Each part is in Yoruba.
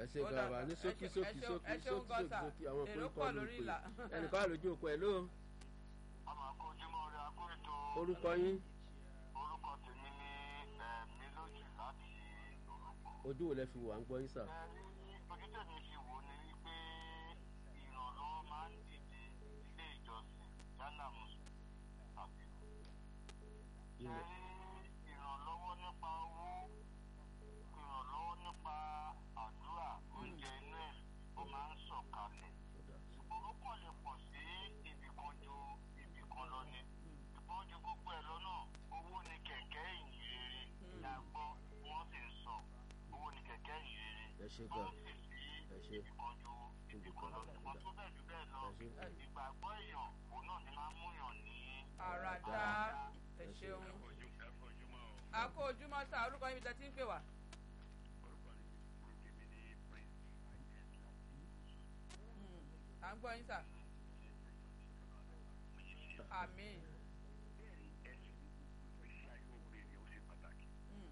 ṣe Ó gan dà, wa ní ẹ sókí ṣe- sókí ẹ ṣeun- sókí ẹ ṣeun sókí gan sókí sà. sókí àwọn Èrò pín pọ̀ kọ́ lórí lórí ìlà. ìpè ẹnìkan wà lójú òpó ẹ̀ ló ọmọ akójúmọ́ rẹ̀ akóètò orúkọ yín orúkọ tèmi ní ẹ̀mí lójú láti orúkọ. ojú wo lẹ fi wà ń gbọ́ yín sà. ẹ̀rí ojú tèmi fi wò ni wípé ìrànlọ́wọ́ máa ń dìde ilé ìjọsìn yálà mùsùlùmí tàbí Ilé- ẹ̀rí ìrànlọ́wọ́ nípa owó ìrànlọ́wọ́ nípa àdúrà oúnjẹ inú ẹ̀ ó máa ń sọ̀kalẹ̀ ṣùgbọ́n ó kàn lè pọ̀ sí ibì kan ju ibì kan lọ ni ṣùgbọ́n ju gbogbo ẹ̀ lọ́nà owó ni kẹ̀kẹ́ ìyìn rere la gbọ́ wọ́n sì ń sọ owó ni kẹ̀kẹ́ ìyìn rere ẹ ṣe tó gan sì sí ẹ ṣe ibì kan ju ibì kan lọ ṣùgbọ́n tó bẹ́ẹ̀ jù bẹ́ẹ̀ lọ ẹ ṣe ìgbàgbọ́ èèyàn òun náà ni máa ń múyàn ní àràdá ẹ ṣeun a kó ojúmọ́ sá orúkọ yín bí tẹ́ ti ń pè wá. Mm, à ń gbọ́ yín sà. àmín. Mm,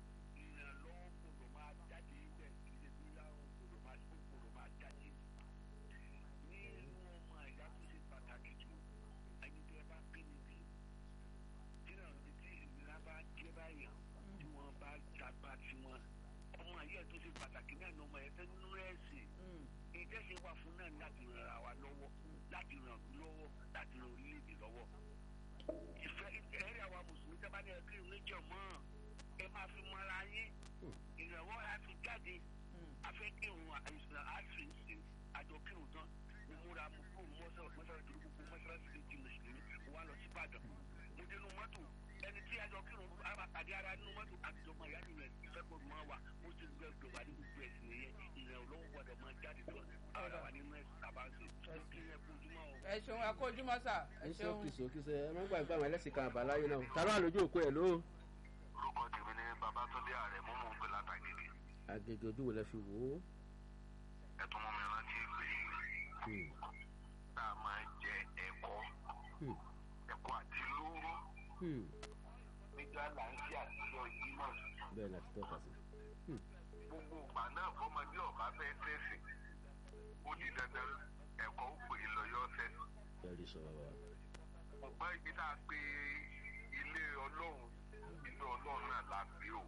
ọmọ ayé tó ṣe pàtàkì náà ní ọmọ ẹ fẹ́ nínú ẹ̀sìn mm, ìjẹ́sẹ̀ wà fún náà láti ràn ara wa lọ́wọ́ láti ràn lọ́wọ́ láti ràn orílẹ̀-èdè lọ́wọ́. ìfẹ́ ẹ̀rí àwa mùsùlùmí tẹ́ bá ní ẹgbẹ́ ìrìnàjò mọ́ ẹ máa fi mọ́ra yín ìrànwọ́ láti jáde mm. afẹ́ kí òun àìsàn àìsàn ìsìn àjọ kí òun tán mo múra mo kúrò mọ́sálásí tó gbogbo mọ́sálásí lè di mùsùlùmí mo wá lọ sí ìbàdàn mo dénú mọ́tò ẹni tí àjọ kí òun àpàdé ara nínú mọ́tò àtijọ́ mọ́ ìyá nìyẹn ìfẹ́ kò mọ́ wa mo ti gbẹ gbẹ̀wá ní gbogbo ẹ̀sìn nìyẹn ìrìn olówó gbọdọ̀ máa jáde tó ara wa nínú ẹ̀sìn tàbá ń ṣe kí ẹ kó ojúmọ́ o. ẹ ṣeun a kó ojúmọ́ sà ẹ ní ṣeun. sókí sókí sẹ ẹ má gbàgbé àwọn ẹlẹ́sìn kan àbáláyé náà tàbí wà lójú òpó ẹ̀ ló orúkọ tèmi ní babatunde ààrẹ mú mú pé látàgèdè àgègè ojú wo lẹ fi wò ó. ẹtún mú mi rántí pé Hmm, tá a máa jẹ ẹ̀kọ́ hmm, ẹ̀kọ́ àti lóró hmm. nígbà là ń ṣe àtijọ́ ìjímọ̀ bẹ́ẹ̀ ni àti tọ́ka sí. gbogbo ìgbà náà fọmọdé ọba fẹ́ tẹ̀sìn ó di dandan ẹ̀kọ́ ó pè é lọ́yọ́ tẹ̀sìn. ẹ̀rí sọ bàbá. ọgbọ́n ibi tá a pe ilé ọlọ́run ilé ọlọ́run náà la gbé o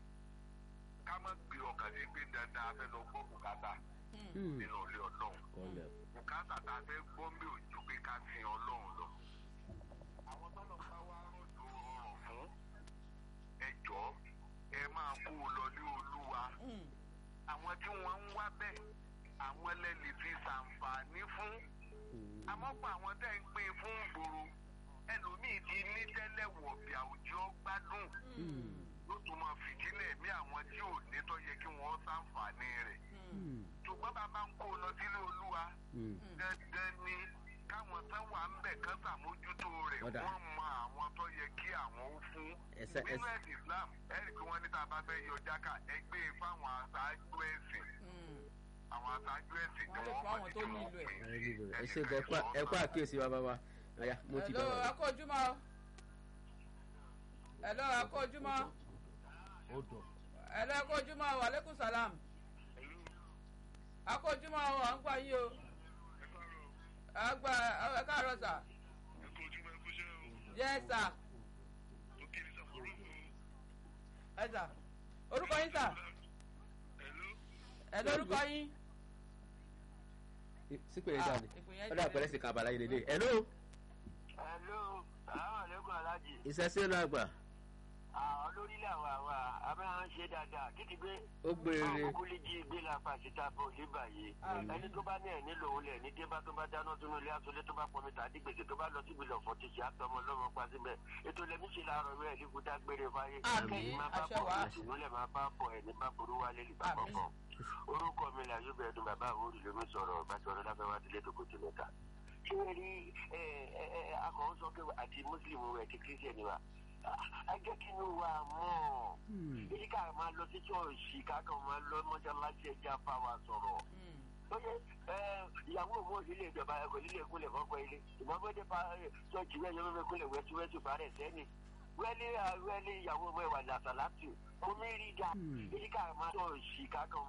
ká má gbé ọkàn sí pé dandan a fẹ́ lọ gbọ́ bùkátà Hmm, nínú ilé ọlọ́run kọ́lẹ̀ bùkátà tá a fẹ́ gbọ́ mi ò ju pé ká sin ọlọ́run lọ. àwọn tọ́lọ̀ bá wá rọ̀jò rọrùn fún ẹjọ́ ẹ máa kó o lọ ní olúwa Mm, àwọn tí wọ́n ń wá bẹ́ẹ̀ àwọn lẹ́lẹ̀ fi ṣàǹfààní fún àmọ́ pa àwọn tẹ́ ń pín fún gbòòrò ẹlòmíì ti ní tẹ́lẹ̀ wọ̀bì àwùjọ gbádùn mm, ló tún máa fìdílẹ̀ mí àwọn tí ò ní tó yẹ kí wọ́n ṣàǹfààní rẹ̀ mm, ṣùgbọ́n bàbá ń kó o lọ sílé olúwa dandan ni káwọn tán wà ń bẹ̀ kán ṣàmójútó rẹ̀ Ọ̀dà. wọ́n mọ àwọn tó yẹ kí àwọn ó fún Ẹsẹ̀- nínú ẹsẹ̀- ẹ̀sìn islam ẹ̀rí pé wọ́n ní tá a bá fẹ́ yọ jáká ẹgbẹ́ fáwọn aṣáájú ẹ̀sìn mm. àwọn aṣáájú ẹ̀sìn Wọ́n lè fún àwọn tó nílò ẹ̀. ẹ nílò rẹ̀. ẹ ṣe gan ẹ kú- ẹ kú àkíyèsí wa bàbá. ọ̀ya mo ti Hello, bàbá. a kó ojúmọ́ o. Hello, a kó ojúmọ́. ó dùn. Hello, a kó ojúmọ́ o. Aleykum salam. A kó ojúmọ́ o. À ń gbọ́ yín o. À ń gbọ́ ẹ káàárọ̀ sà. Yes sà. Ẹ sà. Orúkọ yín sà. Hello, orúkọ yín. sípè yẹn dáa ni ìpè yẹn ọ̀dà dáa. àpẹẹrẹ sì kan àbáláyé lélẹ̀. hello hello àwọn àlékún alájì ìṣẹ́sẹ́ ló àgbà olórílẹ̀ àwa àwa abẹ́rẹ́ ń ṣe dáadáa títí gbé ó gbére àwọn kúkú lè jí gbé lápá síta bọ̀ nígbà yìí Àmín. ẹni tó bá ní ẹ̀ nílò òun lẹ̀ ní débá tó bá dáná tó nílé aṣọlé tó bá pọnmi tàbí gbèsè tó bá lọ síbi lọ fọ ti ṣe àtọmọ lọmọ pa síbẹ̀ ètò lẹ́mí ṣe láàárọ̀ rẹ̀ ní kúta gbére fáyé Àmín. kẹ́yìn máa bá Àṣẹ bọ̀ wàá. ìṣúnlẹ̀ máa bá bọ̀ ẹ̀ ní bá burú wálé lè bá Àmín. kọ̀ọ̀kan orúkọ mi là yóò bẹ̀rẹ̀ dùn bàbá àwòrán lómi sọ̀rọ̀ bàtí ọ̀rọ̀ lábẹ́ wá sílé dòkó tó mẹ́ta ṣé ẹ rí ẹ ẹ ẹ akọ̀wé sọ pé àti mùsùlùmí rẹ̀ ti kírísítẹ̀nì wa ẹ jẹ́ kí inú wa mọ̀ èyí ká máa lọ sí ṣọ́ọ̀ṣì ká kàn máa lọ mọ́ṣáláṣí ẹja bá wa sọ̀rọ̀ Mm, lóye ìyàwó òun òsì lè jọba ẹkọ nílé ìkúnlẹ̀ fọ́pọ̀ ilé ìmọ̀gbọ́dé pa ṣọ́ọ̀ṣì rẹ̀ yọmọ ìkúnlẹ̀ wẹ́túwẹ́tù bá rẹ̀ sẹ́ni wẹ́lẹ́ wẹ́lẹ́ ìyàwó ọmọ ìwà làṣàlátì omi rí ga èyí ká máa ṣọ́ọ̀ṣì ká kàn